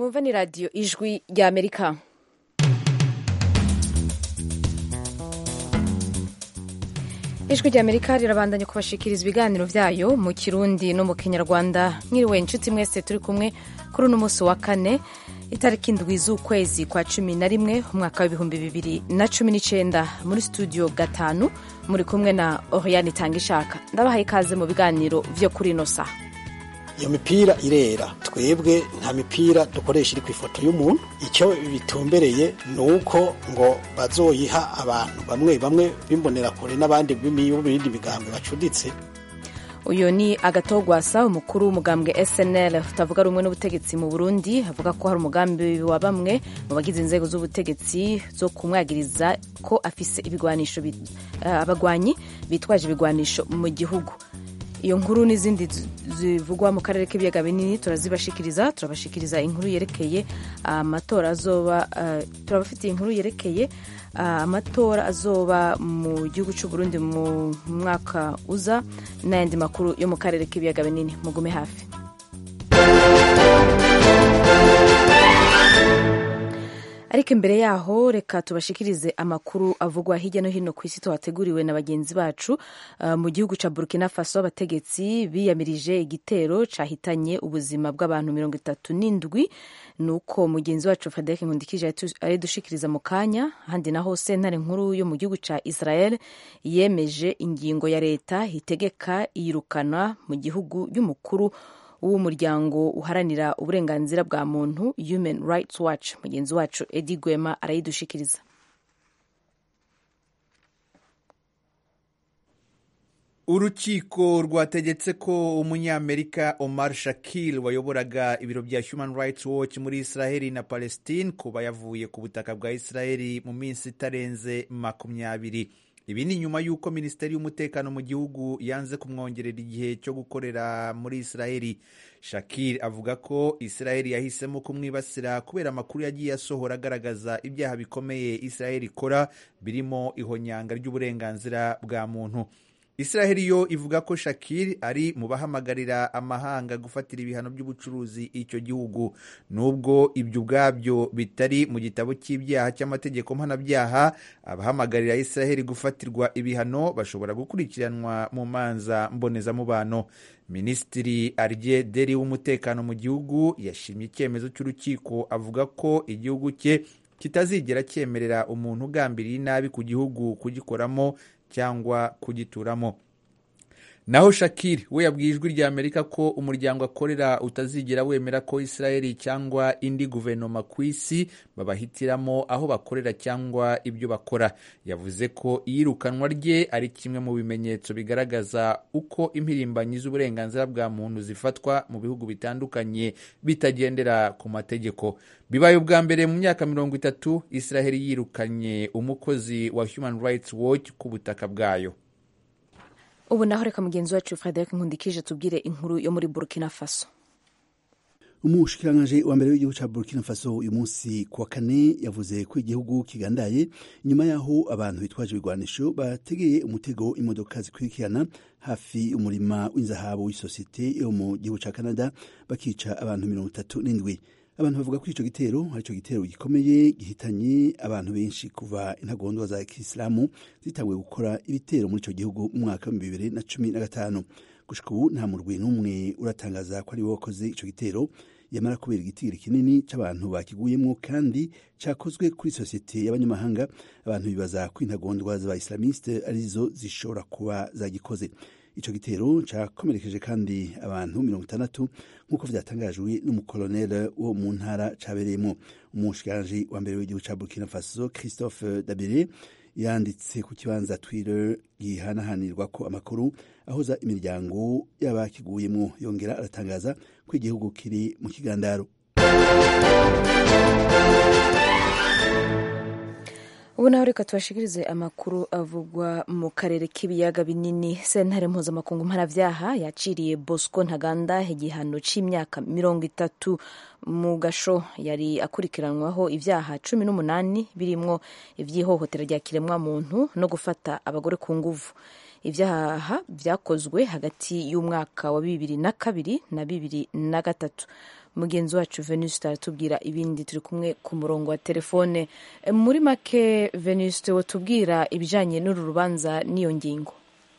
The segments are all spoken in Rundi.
mwumva ni radiyo ijwi rya amerika ijwi rya amerika rirabandanya kubashikiriza ibiganiro byayo mu kirundi no mu kinyarwanda mwiriwe inshuti mwese turi kumwe kuri uno munsi wa kane itariki indwi z'ukwezi kwa cumi na rimwe umwaka w'ibihumbi bibiri na cumi n'icyenda muri studio gatanu muri kumwe na oriyani itangishaka ndabahaye ikaze mu biganiro byo kuri ino saha iyo mipira irera twebwe nta mipira dukoresha iri ku ifoto y'umuntu icyo bitumbereye ni uko ngo bazoyiha abantu bamwe bamwe b'imbonerakure n'abandi b'ibindi migambwe bacuditse uyu ni agatogwasa umukuru w'umugambwe snl utavuga rumwe n'ubutegetsi mu burundi avuga ko hari umugambi wa bamwe mu bagize inzego z'ubutegetsi zo kumwagiriza ko afise ibigwanisho abagwanyi bitwaje ibigwanisho mu gihugu iyo nkuru n'izindi zivugwa mu karere k'ibiyaga binini turazibashikiriza turabashikiriza inkuru yerekeye amatora azoba turabafitiye inkuru yerekeye amatora azoba mu gihugu cy'u Burundi mu mwaka uza n'ayandi makuru yo mu karere k'ibiyaga binini mugume hafi ariko imbere yaho reka tubashikirize amakuru avugwa hirya no hino ku isi tuhateguriwe na bagenzi bacu uh, mu gihugu ca burkina faso abategetsi biyamirije igitero cahitanye ubuzima bw'abantu mirongo itatu n'indwi nuko mugenzi wacu frederic nkundikije aridushikiriza mu kanya handi naho sentare nkuru yo mu gihugu ca israel yemeje ingingo ya leta itegeka iyirukana mu gihugu y'umukuru w'umuryango uharanira uburenganzira bwa muntu human rights watch mugenzi wacu edi gwema arayidushikiriza urukiko rwategetse ko umunyamerika omar shakil wayoboraga ibiro bya human rights watch muri israheli na palestine kuba yavuye ku butaka bwa israheli mu minsi itarenze makumyabiri ibi ni nyuma y'uko minisiteri y'umutekano mu gihugu yanze kumwongerera igihe cyo gukorera muri israheli shakir avuga ko israheli yahisemo kumwibasira kubera amakuru yagiye asohora agaragaza ibyaha bikomeye israheli ikora birimo ihonyanga ry'uburenganzira bwa muntu israheli yo ivuga ko shakir ari mu bahamagarira amahanga gufatira ibihano by'ubucuruzi icyo gihugu nubwo ibyo ubwabyo bitari mu gitabo cy'ibyaha cy'amategeko mpanabyaha abahamagarira israheli gufatirwa ibihano bashobora gukurikiranwa mu manza mbonezamubano minisitiri arye deri w'umutekano mu gihugu yashimye icyemezo cy'urukiko avuga ko igihugu cye kitazigera cyemerera umuntu ugambiriye inabi ku gihugu kugikoramo cyangwa kugituramo naho shakiri we yabwiye ijwi rya amerika ko umuryango akorera utazigera wemera ko israeli cyangwa indi guverinoma ku isi babahitiramo aho bakorera cyangwa ibyo bakora yavuze ko iyirukanwa rye ari kimwe mu bimenyetso bigaragaza uko impirimbanyi z'uburenganzira bwa muntu zifatwa mu bihugu bitandukanye bitagendera ku mategeko bibaye ubwa mbere mu myaka mirongo itatu israeli yirukanye umukozi wa human rights watch ku butaka bwayo ubu naho reka mugenzi wacu frederic nkundikije tubwire inkuru yo muri burkina faso umushikirangaje wa mbere w'igihugu cya burkina faso uyu munsi ku wa kane yavuze ko igihugu kigandaye nyuma y'aho abantu bitwaje ibigwanisho bategeye umutego imodoka zikurikirana hafi umurima w'inzahabu w'isosiyete yo mu gihugu cya canada bakica abantu mirongo itatu n'indwi abantu bavuga ko icyo gitero ari cyo gitero gikomeye gihitanye abantu benshi kuva intagondwa za kisilamu zitanguye gukora ibitero muri icyo gihugu mu mwaka w'ibihumbi bibiri na cumi na gatanu gushika ubu nta murwi n'umwe uratangaza ko ari we wakoze icyo gitero yamara kubera igitigiri kinini cy'abantu bakiguyemo kandi cyakozwe kuri sosiyete y'abanyamahanga abantu bibaza ko intagondwa z'abayisilamiste arizo zishobora kuba zagikoze icyo gitero cyakomerekeje kandi abantu mirongo itandatu nk'uko byatangajwe n'umukoloneli wo mu ntara cyabereyemo umushikiranji wa mbere w'igihugu cya burkina faso christophe dabire yanditse ku kibanza twitter gihanahanirwa ko amakuru ahoza imiryango y'abakiguyemo yongera aratangaza ko igihugu kiri mu kigandaro ubu naho reka tubashikirize amakuru avugwa mu karere k'ibiyaga binini sentare mpuzamakungu mpanabyaha yaciriye bosco ntaganda igihano cy'imyaka mirongo itatu mu gasho yari akurikiranwaho ibyaha cumi n'umunani birimo iby'ihohotera rya kiremwamuntu no gufata abagore ku nguvu ibyaha byakozwe hagati y'umwaka wa bibiri na kabiri na bibiri na gatatu mugenzi wacu venuste aratubwira ibindi turi kumwe ku murongo wa telefone muri make venuste watubwira ibijyanye n'uru rubanza n'iyo ngingo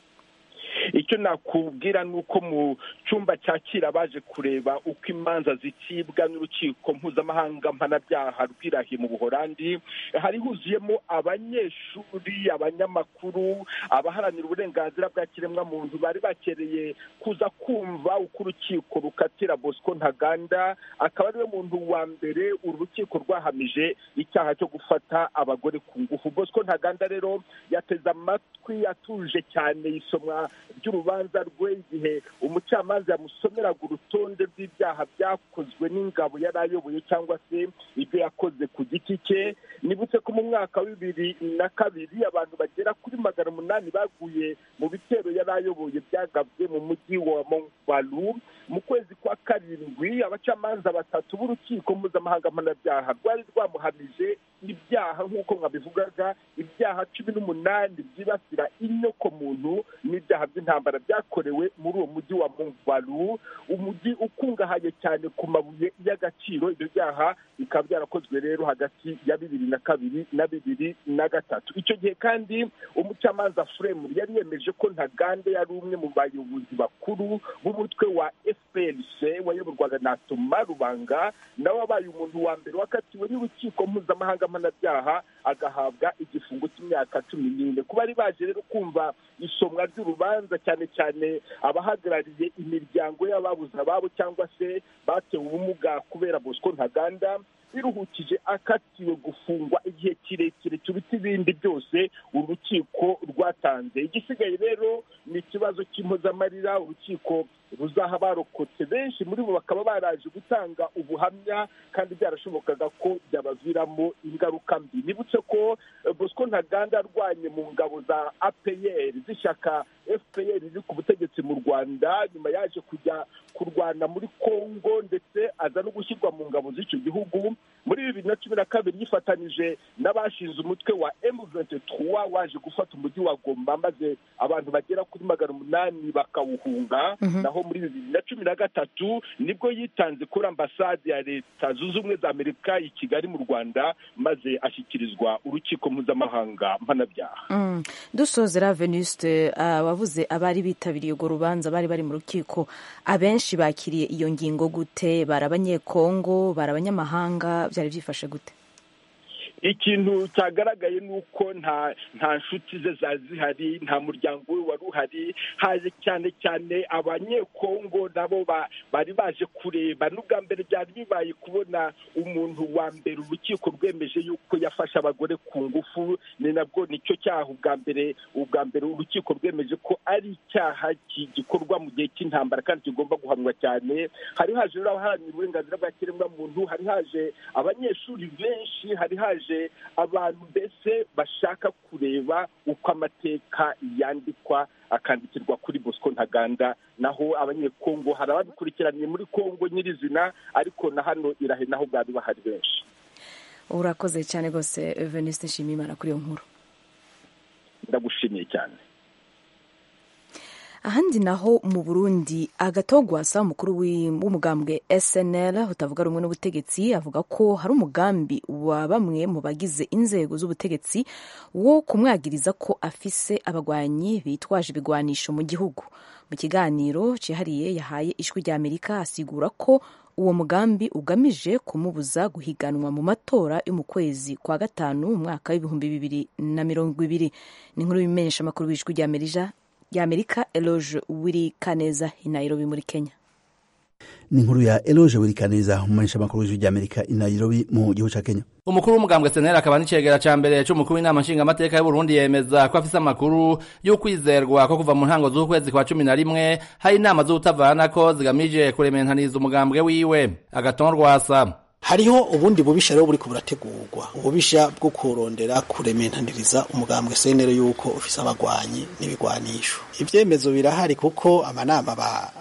icyo nakubwira ni uko mu cyumba cyakira baje kureba uko imanza zicibwa n'urukiko mpuzamahanga mpanabyaha rw'irahi mu buhorandi hari huzuyemo abanyeshuri abanyamakuru abaharanira uburenganzira bwa kiremwamuntu bari bakereye kuza kumva uko urukiko rukatira bosco ntaganda akaba ariwe muntu wa mbere uru rukiko rwahamije icyaha cyo gufata abagore ku ngufu bosco ntaganda rero yateze amatwi atuje cyane isomwa ry'urubanza rwe igihe umucamanza yamusomeraga urutonde rw'ibyaha byakozwe n'ingabo yari ayoboye cyangwa se ibyo yakoze ku giti cye nibutse ko mu mwaka wa bibiri na kabiri abantu bagera kuri magana umunani baguye mu bitero yari ayoboye byagabwe mu mujyi wa mongbalu mu kwezi kwa karindwi abacamanza batatu b'urukiko mpuzamahanga mpanabyaha rwari rwamuhamije ibyaha nk'uko mwabivugaga ibyaha cumi n'umunani byibasira inyoko muntu n'ibyaha by'intambara byakorewe muri uwo mujyi wa mongbalu umujyi ukungahaye cyane ku mabuye y'agaciro ibyo byaha bikaba byarakozwe rero hagati ya bibiri na kabiri na bibiri na gatatu icyo gihe kandi umucamanza furemu yari yemeje ko ntagande yari umwe mu bayobozi bakuru b'umutwe wa fprc wayoborwaga na toma rubanga nawe wabaye umuntu wa mbere wakatiwe n'urukiko mpuzamahanga mpanabyaha agahabwa igifungo cy'imyaka cumi n'ine kuba bari baje rero kumva isomwa ry'urubanza cyane cyane abahagarariye imiryango y'ababuze ababo cyangwa se batewe ubumuga kubera bosco ntaganda biruhukije akatiwe gufungwa igihe kirekire kiruta ibindi byose urukiko rwatanze igisigaye rero ni ikibazo cy'impozamarira urukiko ruzaha barokotse benshi muri bo bakaba baraje gutanga ubuhamya kandi byarashobokaga ko byabaviramo ingaruka mbi nibutse ko bosco ntaganda arwanye mu ngabo za apr z'ishyaka fpr riri ku butegetsi mu rwanda nyuma yaje kujya kurwana muri congo ndetse aza no gushyirwa mu ngabo z'icyo gihugu muri bibiri na cumi na kabiri yifatanyije n'abashinze umutwe wa M23 waje gufata umujyi wa Goma maze abantu bagera kuri magana umunani bakawuhunga naho muri bibiri na cumi na gatatu nibwo yitanze kuri ambasade ya leta zunze ubumwe za amerika i kigali mu rwanda maze ashyikirizwa urukiko mpuzamahanga mpanabyaha dusozera venuste wavuze abari bitabiriye urwo rubanza bari bari mu rukiko abenshi bakiriye iyo ngingo gute bari abanyekongo bari abanyamahanga byari byifashe gute ikintu cyagaragaye ni uko nta nta nshuti ze zari zihari nta muryango we wari uhari haje cyane cyane abanyekongo nabo bari baje kureba n'ubwa mbere byari bibaye kubona umuntu wa mbere urukiko rwemeje yuko yafashe abagore ku ngufu ni nabwo nicyo cyaha ubwa mbere ubwa mbere urukiko rwemeje ko ari icyaha gikorwa mu gihe cy'intambara kandi kigomba guhanwa cyane hari haje rero abaharanira uburenganzira bwa kiremwamuntu hari haje abanyeshuri benshi hari haje abantu mbese bashaka kureba uko amateka yandikwa akandikirwa kuri bosco ntaganda naho abanyekongo hari ababikurikiraniye muri kongo nyirizina ariko na hano irahe naho bwari bahari benshi urakoze cyane rwose veniste nshimiyimana kuri iyo nkuru ndagushimiye cyane ahandi naho mu burundi agatogwasa umukuru w'umugambwe snl utavuga rumwe n'ubutegetsi avuga ko hari umugambi wa bamwe mu bagize inzego z'ubutegetsi wo kumwagiriza ko afise abagwanyi bitwaje ibigwanisho mu gihugu mu kiganiro cyihariye yahaye ijwi rya amerika asigura ko uwo mugambi ugamije kumubuza guhiganwa mu matora yo mu kwezi kwa gatanu mu mwaka w'ibihumbi bibiri na mirongo ibiri ni inkuru y'imenyesha amakuru w'ijwi rya amerika y'amerika eloge wiri kaneza i nairobi muri kenya ni inkuru ya eloge wiri kaneza umumenyesha amakuru w'ijwi ry'amerika i nairobi mu gihugu ca kenya umukuru w'umugambwe senera akaba n'icegera ca mbere c'umukuru w'inama nshingamateka y'uburundi yemeza ko afise amakuru y'ukwizerwa ko kuva mu ntango z'ukwezi kwa cumi na rimwe hari inama z'ubutavanako zigamije kurementaniza umugambwe wiwe agaton rwasa hariho ubundi bubisha rero buriko burategurwa ububisha bwo kurondera kurementaniriza umugambwe senero yuko ufise abagwanyi n'ibigwanisho ivyemezo birahari kuko amanama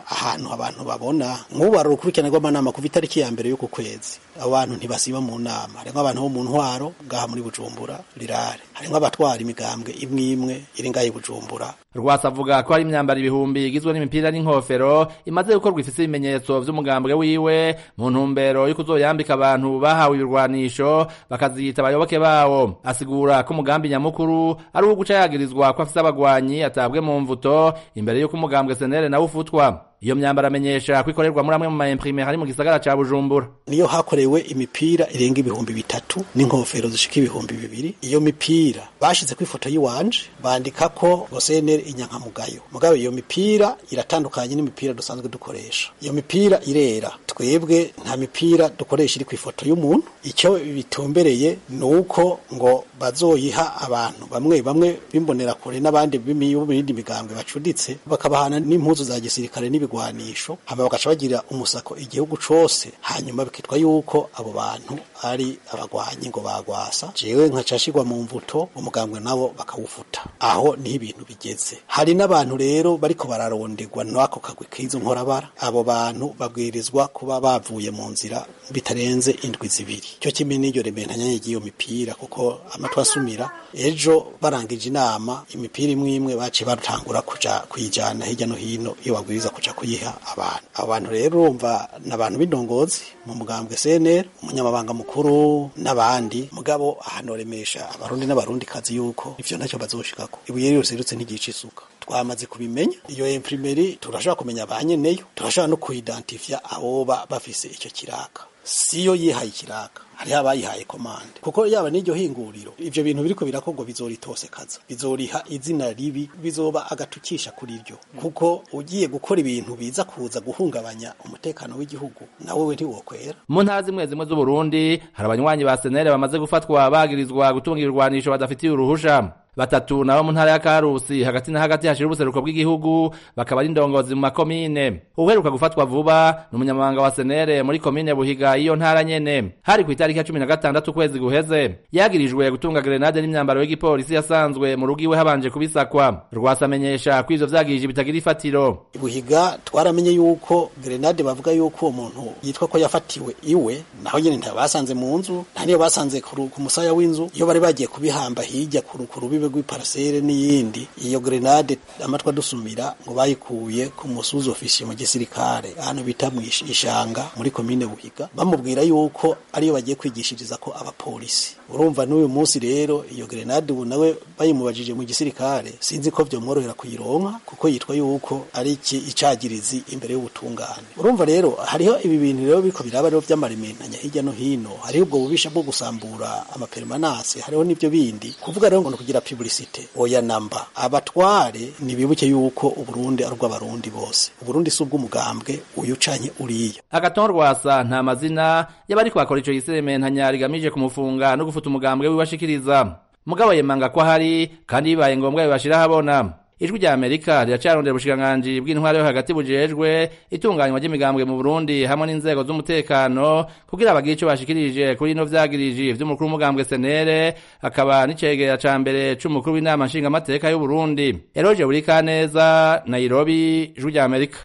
ahantu abantu babona nk'ubu hari urukurikirane rw'amanama kuva itariki ya mbere y'uku kwezi abo bantu ntibasiba mu nama harimo abantu bo mu ntwaro ngaha muri bujumbura rirare harimo abatwara imigambwe imwe imwe iri ngaha i bujumbura rwasa avuga ko hari imyambaro ibihumbi igizwe n'imipira n'inkofero imaze gukorwa ifise ibimenyetso vy'umugambwe wiwe mu ntumbero yo kuzoyambika abantu bahawe ibirwanisho bakaziyita abayoboke bawo asigura ko umugambi nyamukuru ari uwo guca yagirizwa ko afise abagwanyi atabwe mu mvuto imbere y'uko umugambwe senere nawe ufutwa iyo myambaro amenyesha ko ikorerwa muri amwe mu maimprime hari mu gisagara ca bujumbura niyo hakorewe imipira irenga ibihumbi bitatu n'inkofero zishika ibihumbi bibiri iyo mipira bashize ku ifoto y'iwanje bandika ko gosenere inyankamugayo mugabe iyo mipira iratandukanye n'imipira dusanzwe dukoresha iyo mipira irera twebwe nta mipira dukoresha iri ku ifoto y'umuntu icyo bitumbereye ni uko ngo bazoyiha abantu bamwe bamwe bimbonera kure n'abandi b'ibindi migambwe bacuditse bakabahana n'impuzu za gisirikare n'ibigwanisho hama bagaca bagira umusako igihugu cose hanyuma bikitwa yuko abo bantu ari abagwanyi ngo bagwasa jewe nkacashirwa mu mvuto umugambwe nabo bakawufuta aho niho ibintu bigeze hari n'abantu rero bariko bararonderwa n'ako kagwi k'izo nkorabara abo bantu babwirizwa kuba bavuye mu nzira bitarenze indwi zibiri cyo kimwe n'iryo rementanya ry'iyo mipira kuko amatwi asumira ejo barangije inama imipira imwe imwe baciye batangura kuja kuyijana hirya no hino iyo babwiriza kuja kuyiha abantu abo bantu rero urumva ni abantu b'indongozi mu mugambwe CNL umunyamabanga mukuru n'abandi mugabo ahanoremesha abarundi n'abarundi kazi yuko ivyo ntacyo bazoshikako ibuye rero serutse ntigica isuka twamaze kubimenya iyo imprimeri turashobora kumenya ba nyeneyo turashobora no kuidentifya aboba bafise icyo kiraka siyo yihaye ikiraka hariho abayihaye komande kuko yaba n'iryo hinguriro ivyo bintu biriko birakorwa bizoritosekaza bizoriha izina ribi bizoba agatukisha kuri ryo kuko ugiye gukora ibintu biza kuza guhungabanya umutekano w'igihugu nawe we ntiwokwera mu ntara zimwe zimwe z'uburundi hari abanywanyi ba senere bamaze gufatwa bagirizwa gutunga ibirwanisho badafitiye uruhusha batatu nabo mu ntara ya Karusi hagati na hagati hashira ubuseruko bw'igihugu bakaba ari indongozi mu makomine uheruka gufatwa vuba ni umunyamabanga wa senere muri komine buhiga iyo ntara nyene hari ku itariki ya cumi na gatandatu ukwezi guheze yagirijwe gutunga grenade n'imyambaro y'igipolisi yasanzwe mu rugo iwe habanje kubisakwa rwasamenyesha ko ivyo vyagirije bitagira ifatiro buhiga twaramenye yuko grenade bavuga yuko uwo muntu yitwa ko yafatiwe iwe naho nyene ntabasanze mu nzu nta niyo basanze ku musaya w'inzu iyo bari bagiye kubihamba hirya ku rubibe rw'iparasere n'iyindi iyo grenade amatwa dusumira ngo bayikuye ku musuzi ofisiye mu gisirikare ahantu bita mu ishanga muri komine buhiga bamubwira yuko ariyo bagiye kwigishiriza ko abapolisi urumva n'uyu munsi rero iyo grenade ubu nawe bayimubajije mu gisirikare sinzi ko vyomworohera kuyironka kuko yitwa yuko ari iki icagirizi imbere y'ubutungane urumva rero hariho ibi bintu rero biko biraba rero vy'amarimentanya hirya no hino hariho ubwo bubisha bwo gusambura amapermanase hariho n'ivyo bindi kuvuga rero ngo kugira publicite oya namba abatware nibibuke yuko uburundi ari ubw'abarundi bose uburundi si ubw'umugambwe uyu canye uriya agaton rwasa nta mazina y'abariko bakora ico gisementanya rigamije kumufunga no gufuta umugambwe wiwashikiriza mugabo yemanga ko ahari kandi bibaye ngombwa bibashira habona ijwi rya amerika riracarondera ubushikiranganji bw'intwaro yo hagati bujejwe itunganywa ry'imigambwe mu burundi hamwe n'inzego z'umutekano kugira bagire ico bashikirije kuri ino vyagiriji vy'umukuru w'umugambwe senere akaba n'icegera ca mbere c'umukuru w'inama nshingamateka y'uburundi eroje burikaneza nairobi ijwi rya amerika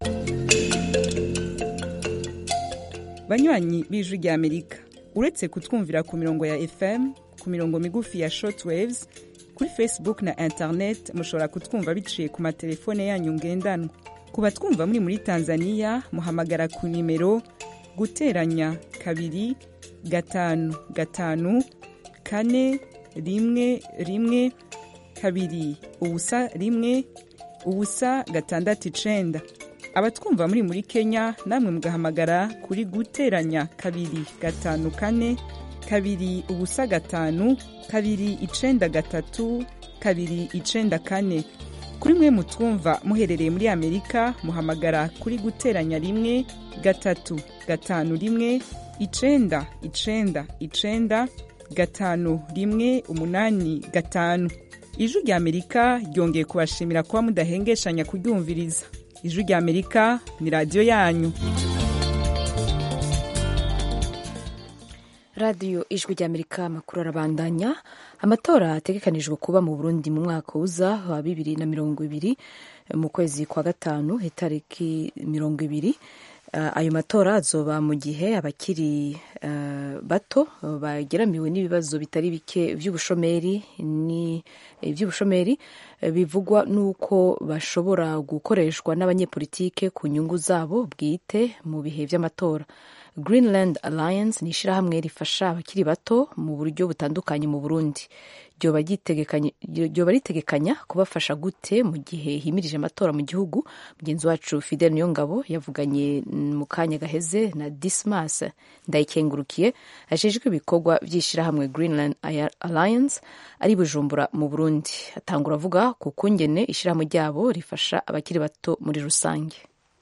banywanyi b'ijwi rya amerika uretse kutwumvira ku mirongo ya fm ku mirongo migufi ya shortwaves kuri facebook na internet mushobora kutwumva biciye ku matelefone yanyu ngendanwa ku batwumva muri muri tanzania muhamagara ku nimero guteranya kabiri gatanu gatanu kane rimwe rimwe kabiri ubusa rimwe ubusa gatandatu icenda abatwumva muri muri kenya namwe mugahamagara kuri guteranya kabiri gatanu kane kabiri ubusa gatanu kabiri icenda gatatu kabiri icenda kane kuri mwe mutwumva muherereye muri amerika muhamagara kuri guteranya rimwe gatatu gatanu rimwe icenda icenda icenda gatanu rimwe umunani gatanu ijwi rya amerika ryongeye kubashimira kuba mudahengeshanya kuryumviriza ijwi rya amerika ni radiyo yanyu radiyo ijwi ry'amerika amakuru arabandanya amatora ategekanijwe kuba mu burundi mu mwaka uza wa bibiri na mirongo ibiri mu kwezi kwa gatanu itariki mirongo ibiri ayo matora azoba mu gihe abakiri bato bageramiwe n'ibibazo bitari bike by'ubushomeri iby'ubushomeri bivugwa n'uko bashobora gukoreshwa n'abanyepolitike ku nyungu zabo bwite mu bihe by'amatora greenland alliance ni ishyirahamwe rifasha abakiri bato mu buryo butandukanye mu burundi ryoba ritegekanya kubafasha gute mu gihe himirije amatora mu gihugu mugenzi wacu fidel niyongabo yavuganye mu kanya gaheze na dismas ndayikengurukiye ajejwe ibikorwa by'ishyirahamwe greenland alliance ari bujumbura mu burundi atangura avuga ku kungene ishyirahamwe ryabo rifasha abakiri bato muri rusange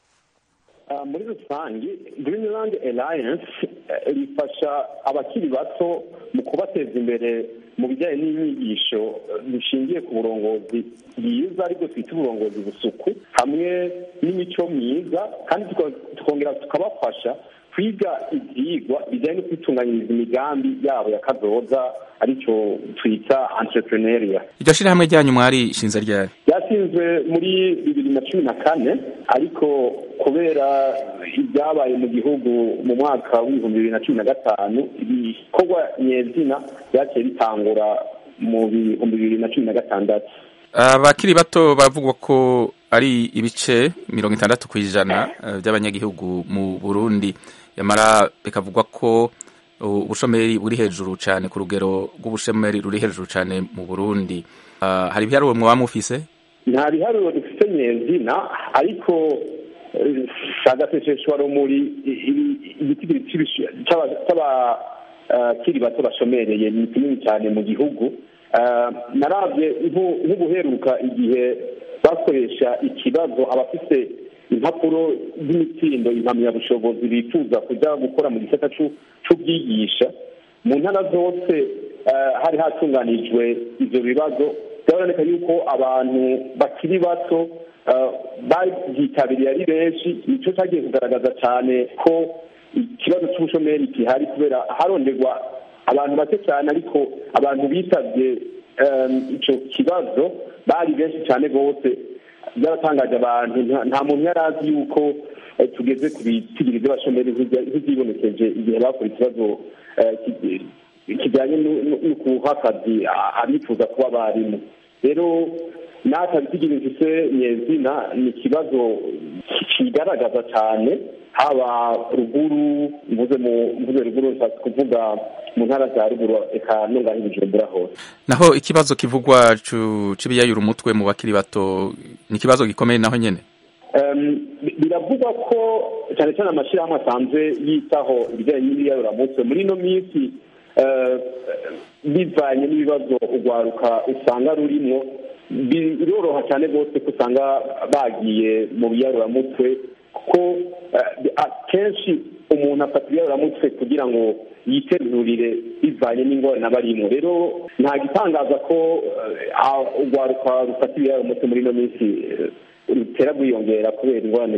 muri rusange greenland alliance rifasha abakiri bato mu kubateza imbere mu bijyanye n'inyigisho zishingiye ku burongozi bwiza ariko twita uburongozi busuku hamwe n'imico myiza kandi tukongera tukabafasha kwiga ibyigwa bijyanye no kwitunganyiriza imigambi yabo ya kazoza aricyo twita entrepreneuria iryo shyirahamwe ryanyu mwari ishinze ryari ryashinzwe muri bibiri na cumi na kane ariko kubera ibyabaye mu gihugu mu mwaka w'ibihumbi bibiri na cumi na gatanu ibikorwa nyezina byaciye bitangura mu bihumbi bibiri na cumi na gatandatu abakiri bato bavugwa ko ari ibice mirongo itandatu ku ijana by'abanyagihugu mu burundi yamara bikavugwa ko ubushomeri buri hejuru cyane ku rugero rw'ubushomeri ruri hejuru cyane mu burundi hari ibiharuro mwaba mufise nta biharuro dufite nyezina ariko sagaseseshwa rumuri igiti cy'abakiri bato bashomereye ni kinini cyane mu gihugu narabye nk'ubuheruka igihe bakoresha ikibazo abafite impapuro z'imitsindo impamyabushobozi bifuza kujya gukora mu gisata cy'ubwigisha mu ntara zose hari hatunganijwe ibyo bibazo byaboneka yuko abantu bakiri bato babyitabiriye ari benshi nicyo cyagiye kugaragaza cyane ko ikibazo cy'ubushomeri gihari kubera haronderwa abantu bake cyane ariko abantu bitabye icyo kibazo bari benshi cyane rwose byaratangaje abantu nta muntu yari azi yuko tugeze ku bitigiri by'abashomeri nk'ibyibonekeje igihe bakora ikibazo kijyanye no kuha akazi abifuza kuba abarimu rero natwe bitigiri mfise nyezina ni ikibazo kigaragaza cyane haba ruguru mvuze mu mvuze ruguru nshatse kuvuga mu ntara za ruguru eka no ngaho ibijumbura hose naho ikibazo kivugwa c'ibiyayura umutwe mu bakiri bato ni ikibazo gikomeye naho nyene biravugwa ko cyane cyane amashyirahamwe asanzwe yitaho ibijyanye n'ibiyayuramutwe muri ino minsi bivanye n'ibibazo urwaruka usanga rurimo biroroha cyane rwose ko usanga bagiye mu biyaruramutwe kuko akenshi umuntu afata ibiyaruramutwe kugira ngo yiterurire bivanye n'ingorane aba arimo rero nta gitangaza ko urwaruka rufata ibiyaruramutwe muri ino minsi rutera rwiyongera kubera ingorane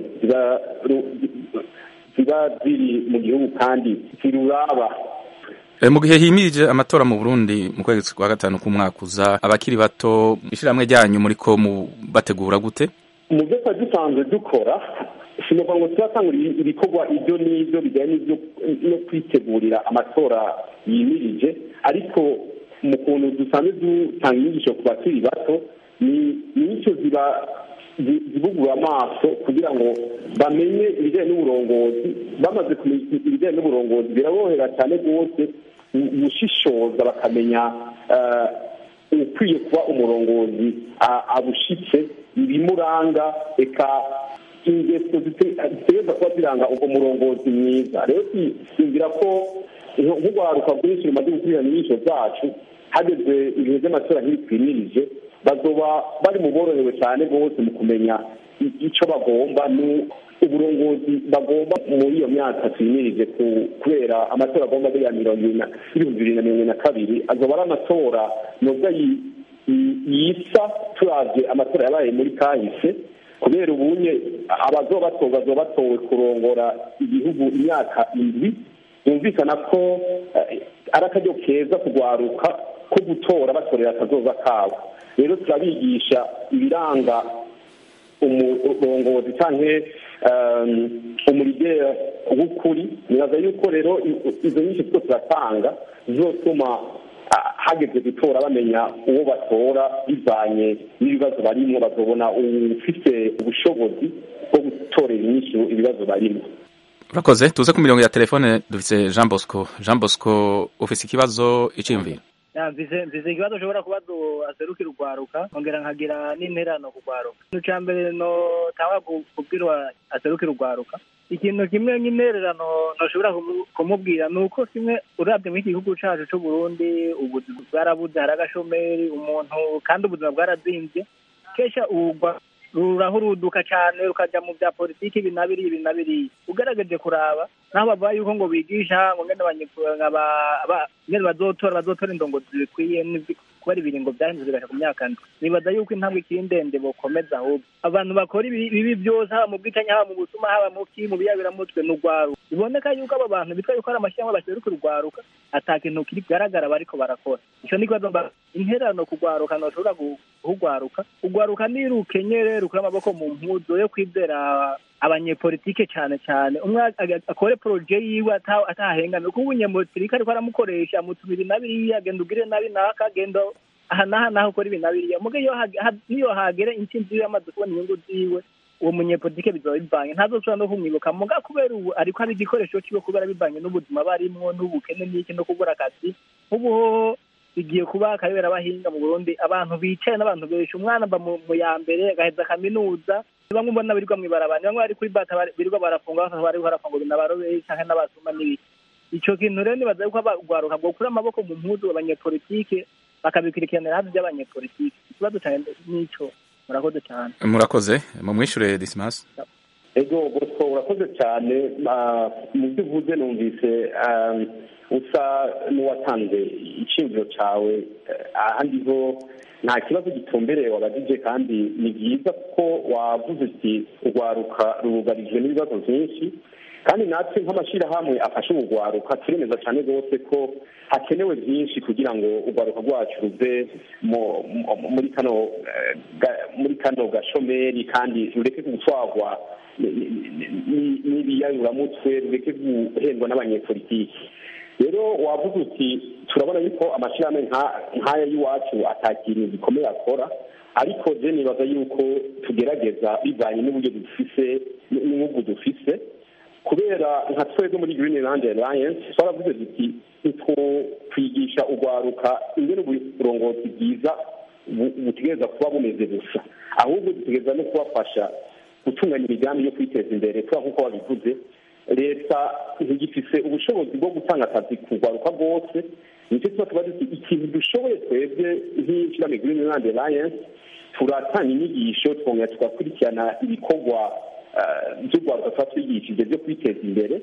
ziba ziri mu gihugu kandi ziruraba mu gihe himirije amatora mu Burundi mu kwezi kwa gatanu k'umwaka uza abakiri bato ishyirahamwe ryanyu muri ko bategura gute mu byo twari dusanzwe dukora sinovuga ngo turatangura ibikorwa ibyo n'ibyo bijyanye no kwitegurira amatora yimirije ariko mu kuntu dusanzwe dutanga inyigisho ku bakiri bato ni nicyo ziba zibugura amaso kugira ngo bamenye ibijyanye n'uburongozi bamaze kumenya ibijyanye n'uburongozi biraborohera cyane rwose gushishoza bakamenya ukwiye kuba umurongozi abushitse ibimuranga reka ingeso zitegereza kuba ziranga ubwo murongozi mwiza rero twumvira ko nk'urwaruka rwinshi rumaze gukurikirana inyigisho zacu hageze ibihe by'amatora ntibitwimirije bazoba bari mu borohewe cyane rwose mu kumenya icyo bagomba uburongozi bagomba muri iyo myaka twimirije kubera amatora agomba ari ya mirongo ibihumbi bibiri na mirongo na kabiri azoba ari amatora nubwo yisa turabye amatora yabaye muri kahise kubera ubunye abazoba batowe bazoba batowe kurongora igihugu imyaka indwi yumvikana ko ari akaryo keza kugwaruka ko gutora batorera akazoza kabo rero turabigisha ibiranga umurongozi cyangwa umurigera w'ukuri nibaza yuko rero izo nyinshi two turatanga zizotuma hageze gutora bamenya uwo batora bivanye n'ibibazo barimo bazobona ufite ubushobozi bwo gutorera inyinshi ibibazo barimo urakoze tuze ku mirongo ya telefone dufite jean bosco jean bosco ufite ikibazo iciyumviro mvize mvize ikibazo ushobora kubaza aserukira urwaruka nkongera nkagira n'interano ku rwaruka ikintu cya mbere no tanga kubwira aserukira urwaruka ikintu kimwe nk'intererano ntushobora kumubwira ni uko kimwe urabye muri iki gihugu cyacu cy'u Burundi ubuzima bwarabuze hari agashomeri umuntu kandi ubuzima bwarazinze kesha ubugwa rurahuruduka cyane rukajya mu bya politiki ibi na biriya ibi na biriya ugaragaje kuraba naho bavuga yuko ngo bigisha ngo ngene ngene bazotora bazotora indongozi zikwiye kubera ibiringo byahindutse bigasha ku myaka ndwi nibaza yuko intambwe ikiri ndende bokomeza ahubwo abantu bakora ibibi byose haba mu bwicanyi haba mu busuma haba mu ki mu biyabiramutwe ni urwaruka biboneka yuko aba bantu bitwa yuko ari amashyirahamwe baseruka urwaruka ata kintu kigaragara bariko barakora ico ni kibazo interano ku rwaruka ntoshobora kugwaruka urwaruka ni rukenyere rukura amaboko mu mpuzo yo kwizera abanyepolitike cyane cyane umwe akore poroje yiwe atahengana kuko umunyepolitike ariko aramukoresha amutuma ibi na biriya genda ugire nabi naka genda aha n'aha n'aho ukora ibi na biriya muga niyo hagera intsinzi yiwe amaze kubona inyungu ziwe uwo munyepolitike bizaba bivanye ntazosubira no kumwibuka muga kubera ubu ariko ari igikoresho kiwe kubera bivanye n'ubuzima barimwo n'ubukene n'iki no kubura akazi nk'ubu bigiye kuba akayobera abahinga mu burundi abantu bicaye n'abantu benshi umwana ava mu ya mbere agaheza kaminuza bamwe mbona birirwa mw'ibarabara bamwe bari kuri bata birirwa barafunga bakaba bari barafungura n'abaroberi canke n'abasuma n'ibiki ico kintu rero nibaza yuko abagwaruka bwokura amaboko mu mpuzu abanyepolitike bakabikurikiranira hafi by'abanyepolitike ikibazo cyane n'ico murakoze cyane murakoze mumwishure dismas ego bosco urakoze cyane mu byo uvuze numvise usa n'uwatanze icyumviro cyawe ahandi ho nta kibazo gitumbereye wabajije kandi ni byiza kuko wavuze uti urwaruka rugarijwe n'ibibazo byinshi kandi natwe nk'amashyirahamwe afashe urwaruka turemeza cyane rwose ko hakenewe byinshi kugira ngo urwaruka rwacu ruve muri kano muri kano gashomeri kandi rureke gutwarwa n'ibiyayuramutwe rureke guhendwa n'abanyepolitiki rero wavuze uti turabona yuko amashyirahamwe nk'aya y'iwacu atakintu gikomeye akora ariko je nibaza yuko tugerageza bivanye n'uburyo dufise n'ingugu dufise kubera nka twebwe muri green land alliance twaravuze duti ntitwokwigisha urwaruka ingene uburongozi bwiza butegereza kuba bumeze gusa ahubwo dutegereza no kubafasha gutunganya imigambi yo kwiteza imbere kubera nk'uko wabivuze leta ntigifise ubushobozi bwo gutanga akazi ku rwaruka rwose nicyo tuba tuba duti ikintu dushoboye twebwe nk'ishyirahamwe green land alliance turatanga inyigisho twongera tugakurikirana ibikorwa by'urwaruka tuba twigishije byo kwiteza imbere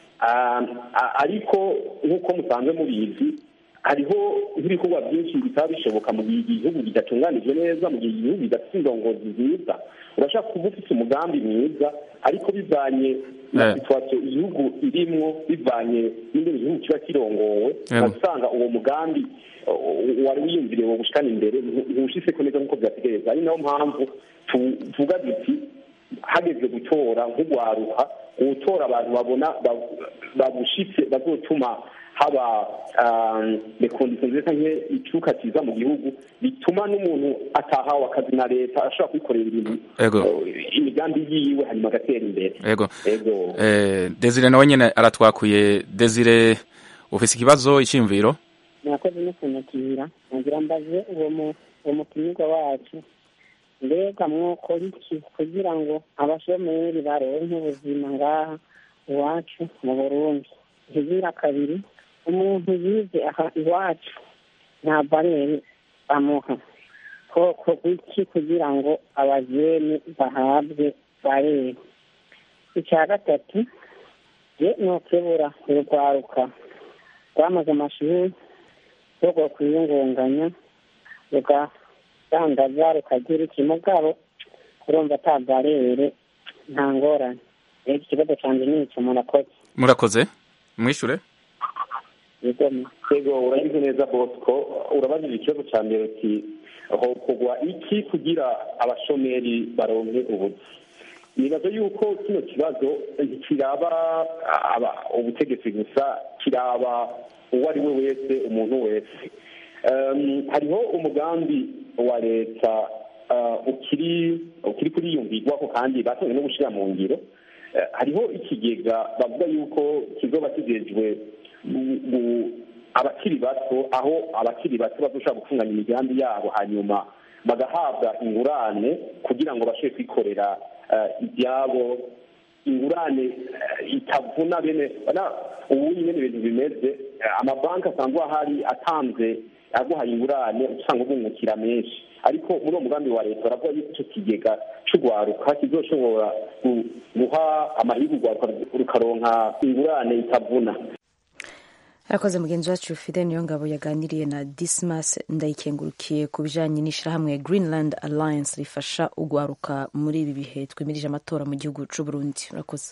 ariko nk'uko musanzwe mubizi hariho nk'ibikorwa byinshi bitaba bishoboka mu gihe igihugu kidatunganijwe neza mu gihe igihugu kidafite indongozi nziza urashaka kuba ufite umugambi mwiza ariko bivanye na situwasiyo igihugu irimwo bivanye n'ingene igihugu kiba kirongowe usanga uwo mugambi wari wiyumviriye wo gushikana imbere ntushitseko neza nk'uko byategereza ari nayo mpamvu tuvuga duti hageze gutora nk'urwaruka gutora abantu babona babushitse bazotuma haba rekondisiyo nziza nke icuka cyiza mu gihugu bituma n'umuntu atahawe akazi na leta ashobora kwikorera ibintu imigambi yiwe hanyuma agatera imbere ego desire nawe nyine aratwakuye desire ufise ikibazo icyiyumviro murakoze no kunyakira nagira mbaze uwo mutumirwa wacu mbega mwokora iki kugira ngo abashomeri baronke ubuzima ngaha iwacu mu burundi ikigira kabiri umuntu yize aha iwacu nta barere bamuha koko iki kugira ngo abajene bahabwe barere icya gatatu je nokebura urwaruka rwamaze amashuri rwo kwiyungunganya rugadandaza rukagira iki mugabo urumva ata barere nta ngorane rero ikibazo canje ni ico murakoze murakoze mwishure yego urabizi neza bosco urabajije ikibazo cya mbere uti hokorwa iki kugira abashomeri baronke ubuzi nibaza yuko kino kibazo ntikiraba ubutegetsi gusa kiraba uwo ari we wese umuntu wese hariho umugambi wa leta ukiri ukiri kuriyumvirwaho kandi batangiye no gushyira mu ngiro hariho ikigega bavuga yuko kizoba kigejwe abakiri bato aho abakiri bato bazoshobora gutunganya imigambi yabo hanyuma bagahabwa ingurane kugira ngo bashobore kwikorera ibyabo ingurane itavuna bene ubu nyine ibintu bimeze amabanki asanzwe ahari atanze aguhaye ingurane usanga ubungukira menshi ariko muri uwo mugambi wa leta baravuga yuko icyo kigega cy'urwaruka kizoshobora guha amahirwe urwaruka rukaronka ingurane itavuna arakoze mugenzi wacu fide niyo ngabo yaganiriye na dismas ndayikengurukiye ku bijanye n'ishirahamwe greenland alliance rifasha ugwaruka muri ibi bihe twimirije amatora mu gihugu c'uburundi urakoze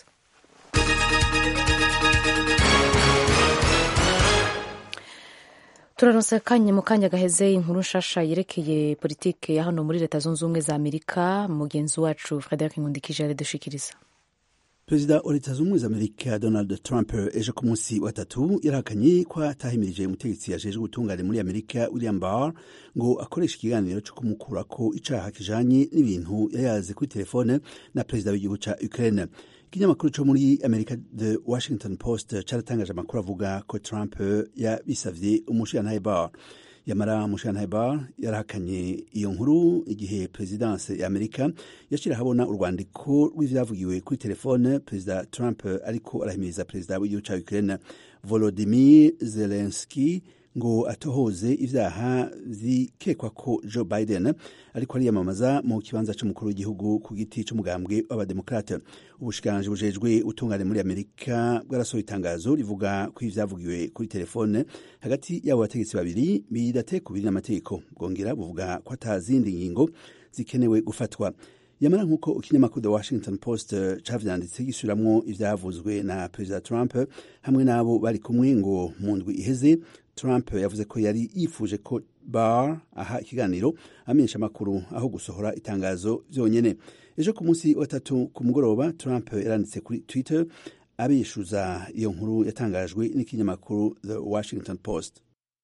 turaronse kanya mu kanya gaheze inkuru nshasha yerekeye politike ya hano muri leta zunze ubumwe za amerika mugenzi wacu frederic nkundikije aradushikiriza perezida wa leta zunze ubumwe za amerika donald trump ejo ku munsi wa tatu yarahakanye ko atahimirije umutegetsi yajejwe ubutungane muri amerika william barr ngo akoreshe ikiganiro cyo kumukurako icaha kijanye n'ibintu yayaze kuri telefone na perezida w'igihugu ca ukraine ikinyamakuru co muri amerika the washington post caratangaje amakuru avuga ko trump yabisavye umushirantahe barr yamara umushirantahe barr yarahakanye iyo nkuru igihe perezidanse ya amerika yashira habona urwandiko rw'ivyavugiwe kuri telefone perezida trump ariko arahimiriza perezida w'igihugu ca ukraine volodimir zelenski ngo atohoze ivyaha vyikekwa ko joe biden ariko ariyamamaza mu kibanza c'umukuru w'igihugu ku giti c'umugambwe w'abademokrate ubushikiranganji bujejwe utungane muri amerika bwarasohoye itangazo rivuga ko ivyavugiwe kuri telefone hagati y'abo bategetsi babiri bidate kubiri n'amategeko bwongera buvuga ko ata zindi ngingo zikenewe gufatwa yamara nk'uko ikinyamakuru the washington post cavyanditse gisubiramwo ivyavuzwe na perezida trump hamwe n'abo bari kumwe ngo mu ndwi iheze trump yavuze ko yari yifuje ko bar aha ikiganiro amenyesha amakuru aho gusohora itangazo vyonyene ejo ku munsi wa tatu ku mugoroba trump yaranditse kuri twitter abishuza iyo nkuru yatangajwe n'ikinyamakuru the washington post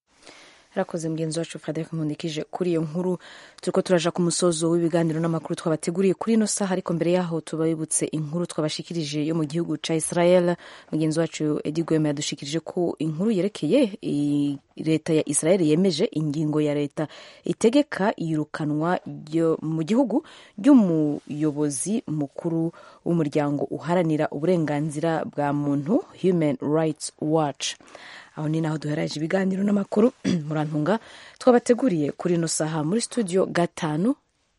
arakoze mugenzi wacu frederic nkundikije kuri iyo nkuru turiko turaja ku musozo w'ibiganiro n'amakuru twabateguriye kuri ino saha ariko mbere yaho tubibutse inkuru twabashikirije yo mu gihugu ca israel mugenzi wacu edi gwema yadushikirije ko inkuru yerekeye leta ya israel yemeje ingingo ya leta itegeka iyirukanwa mu gihugu ry'umuyobozi mukuru w'umuryango uharanira uburenganzira bwa muntu human rights watch aho ni naho duheraje ibiganiro n'amakuru murantunga twabateguriye kuri ino saha muri studio gatanu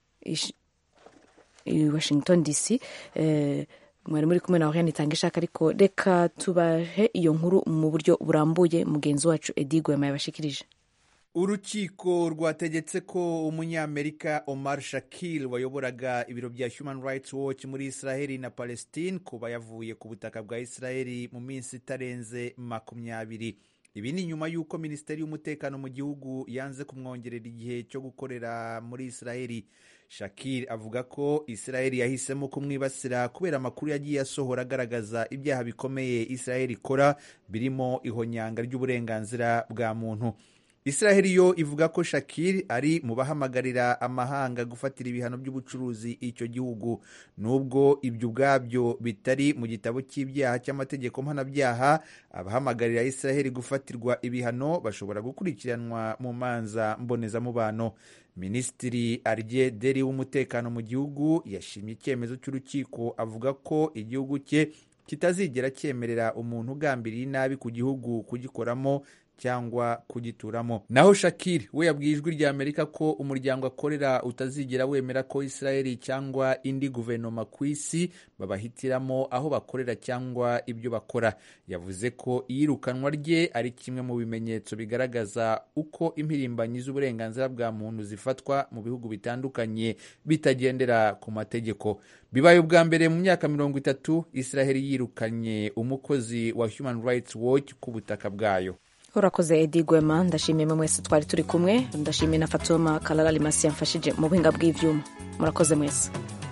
i washington dc mwari muri kumwe na oriane itanga ishaka ariko reka tubahe iyo nkuru mu buryo burambuye mugenzi wacu edi gwema yabashikirije urukiko rwategetse ko umunyamerika omar shakil wayoboraga ibiro bya human rights watch muri israheli na palestine kuba yavuye ku butaka bwa israheli mu minsi itarenze makumyabiri ibi ni nyuma y'uko minisiteri y'umutekano mu gihugu yanze kumwongerera igihe cyo gukorera muri israheli shakir avuga ko israheli yahisemo kumwibasira kubera amakuru yagiye asohora agaragaza ibyaha bikomeye israheli ikora birimo ihonyanga ry'uburenganzira bwa muntu israheli yo ivuga ko shakir ari mu bahamagarira amahanga gufatira ibihano by'ubucuruzi icyo gihugu nubwo ibyo ubwabyo bitari mu gitabo cy'ibyaha cy'amategeko mpanabyaha abahamagarira israheli gufatirwa ibihano bashobora gukurikiranwa mu manza mbonezamubano minisitiri arye deri w'umutekano mu gihugu yashimye icyemezo cy'urukiko avuga ko igihugu cye kitazigera cyemerera umuntu ugambiriye inabi ku gihugu kugikoramo cyangwa kugituramo naho shakir we yabwiye ijwi rya amerika ko umuryango akorera utazigera wemera ko israeli cyangwa indi guverinoma ku isi babahitiramo aho bakorera cyangwa ibyo bakora yavuze ko iyirukanwa rye ari kimwe mu bimenyetso bigaragaza uko impirimbanyi z'uburenganzira bwa muntu zifatwa mu bihugu bitandukanye bitagendera ku mategeko bibaye ubwa mbere mu myaka mirongo itatu israeli yirukanye umukozi wa human rights watch ku butaka bwayo urakoze edi gwema ndashimiye mwe mwese twari turi kumwe ndashimiye na fatuma kalala limasi yamfashije mu buhinga bw'ivyuma murakoze mwese